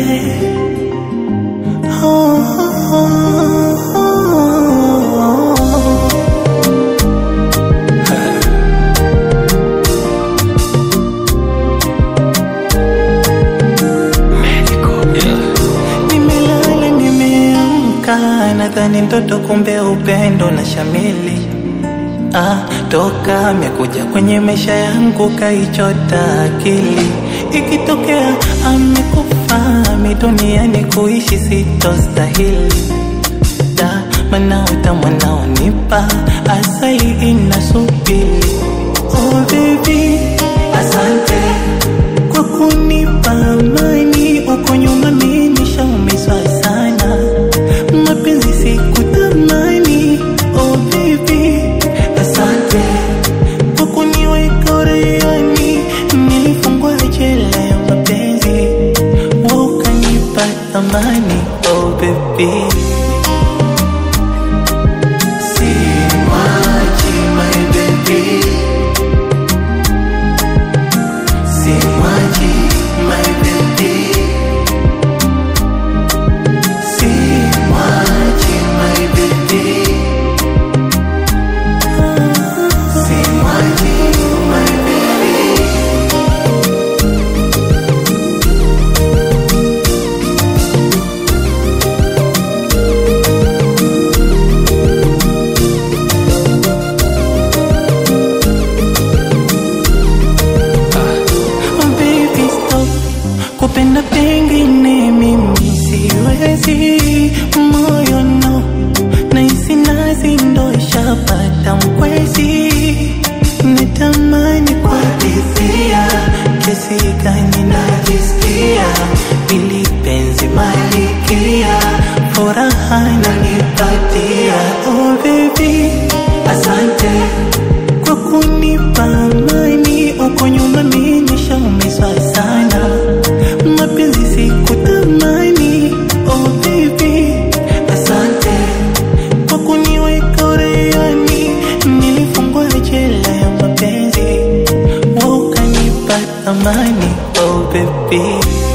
Oh, oh, oh, oh. Nimelala nimeamka, nadhani ndoto, kumbe upendo na shamili. Ah, toka amekuja kwenye maisha yangu kaichota akili. Ikitokea amekufa mi duniani kuishi sitostahili. Da, mana utamu naonipa asali inasubiri. Oh baby, asante kwa kunipa amani. Uko nyuma mimi nishaumizwa sana, mapenzi sikutamani. Oh baby, asante kwa kuniweka uraiani. Nilifungwa jela ya mapenzi, wewe ukanipa thamani. Oh baby Simwachi my baby Simwachi my baby Simwachi my baby Simwachi my baby Oh baby stop kupenda pengine mimi siwezi moyo no nahisi nazi ndo ishapata mkwezi natamani kuhadithia kesi gani najisikia ili penzi malikia furaha nanipatia oh baby asante kwa kunipa amani. Uko nyuma mimi nishaumizwa sana, mapenzi sikutamani. Oh baby, asante kwa kuniweka uraiani. Nilifungwa jela ya mapenzi, wewe ukanipa thamani. Oh baby